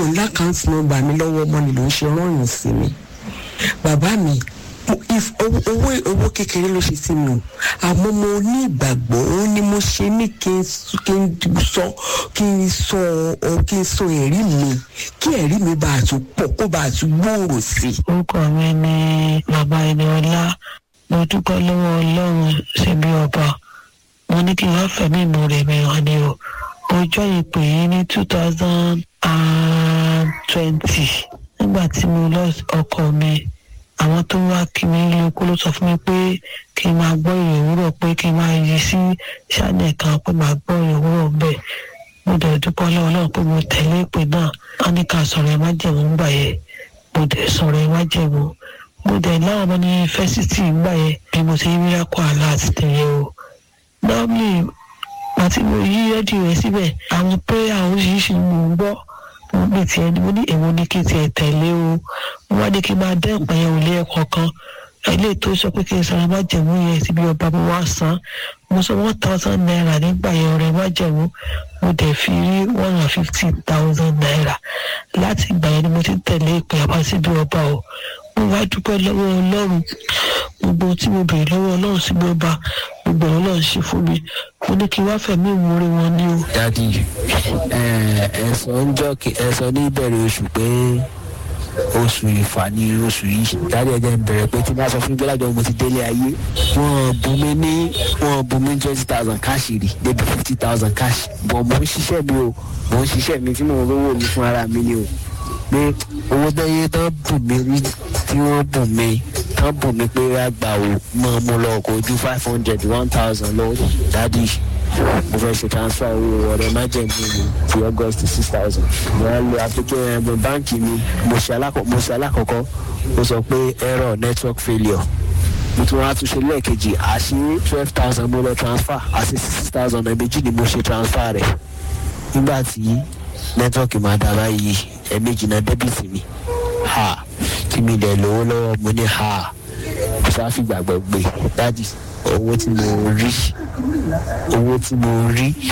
ò lákàntì nọ́mbà mi lọ́wọ́ ọmọ ni ló ń ṣe rọrùn sí mi bàbá mi mo- if- owó owó- owó kékeré ló ṣe sí mi o àmọ́ mo ní ìgbàgbọ́ ó ní mo ṣe ní kí n s- kí n sọ kí n sọ ọ kí n sọ ẹ̀rí mi kí ẹ̀rí mi bá a tún pọ̀ kó bá a tún gbòòrò sí i. orúkọ mi ni bàbá ẹni ọlá mo dúpẹ́ lọ́wọ́ ọlọ́run síbi ọba mo ní kí n wá fẹ̀mí ìmoore mi hàn ni o ọjọ́ ìpè yìí ní two thousand and twenty nígbà tí mo lọ ọkọ mi àwọn tó wá kí mi ní ikú ló sọ fún mi pé kí n máa gbọ́ ìrìn òwúrọ̀ pé kí n máa yí sí ṣáánẹ̀ kan pé máa gbọ́ ìrìn òwúrọ̀ bẹ́ẹ̀ mo dẹ̀ dúpẹ́ lọ́wọ́ náà pé mo tẹ̀lé ìpè náà wọ́n ní ká sọ̀rọ̀ ẹ̀ má jẹ̀mú ńgbà yẹn mo dẹ̀ sọ̀rọ̀ ẹ̀ má jẹ̀mú mo dẹ̀ láwọn ọmọ ní yunifásitì ńgbà yẹn bí mo ti rí akọ àlá àti tẹ̀lé o normally àti mo yí rédíò rẹ̀ síbẹ̀ àwọn prayer oríṣiríṣi ni mò ń gbọ́ mo ní tiẹ̀ ni mo ní èwo ni kí n tiẹ̀ tẹ̀lé o mo wá ní kí n máa dẹ́ ìpín yẹn òlé ẹ̀kọ́ kan ilé tó sọ pé kí n sọ̀rọ̀ má jẹ̀mú yẹn síbi ọba mo wá san mo sọ one thousand naira nígbà yẹn ọ̀rẹ́ má jẹ̀mú mo dẹ̀ fi rí one hundred fifty thousand naira láti ìgbà yẹn ni mo ti ń tẹ̀lé ìpè àbá síbi ọba o mo wá dúpẹ́ lọ́wọ́ ọlọ́run gbogbo ohun tí mo béèrè lọ́wọ́ ọlọ́run síbi ọba gbogbo ọ̀rọ̀ ọlọ́run ṣe fún mi mo ní kí n wá fẹ̀mí ìmoore wọn ní o. dadi ẹ sọ ń jọ ẹ sọ ní ìbẹ̀rẹ̀ oṣù pé oṣù ìfà ni oṣù yìí dadi ẹ jẹ́ ń bẹ̀rẹ̀ pé tí wọ́n sọ fún mi gbọ́dọ̀ mo ti délé ayé wọ́n bù mí ní wọ́n bù mí twenty thousand káàṣì rí débi fifty thousand káàṣì bọ̀ mò ń ṣiṣẹ́ mi o mò ń ṣiṣẹ́ mi tí mò ń rówó mi fún ara mi ni o pé owó tẹ́yẹ tán bù mí rí tí wọ́n bù mí tán bù mí pé àgbà ò mọ̀ mo lọ kò ju five hundred one thousand lọ dadi mo fẹ́ ṣe transfer owó ọ̀rẹ́ májèmí mi ti august six thousand mo á lo application ẹ̀bùn báǹkì mi mo ṣe alákọ̀- mo ṣe alákọ̀ọ́kọ́ ó sọ pé error network failure mo tún wá tún ṣe lẹ́ẹ̀kejì àṣì twelve thousand mo lọ transfer àṣì six thousand ẹ̀mejì ni mo ṣe transfer rẹ̀ nígbà tí nẹ́tíwọ́ọ̀kì máa dá báyìí ẹ̀mejì náà dẹ́bìtì mi ha tí mi dẹ̀ lówó lọ́wọ́ mo ní ha mo sá fìgbàgbọ́ gbé dájú owó tí mo rí owó tí mo rí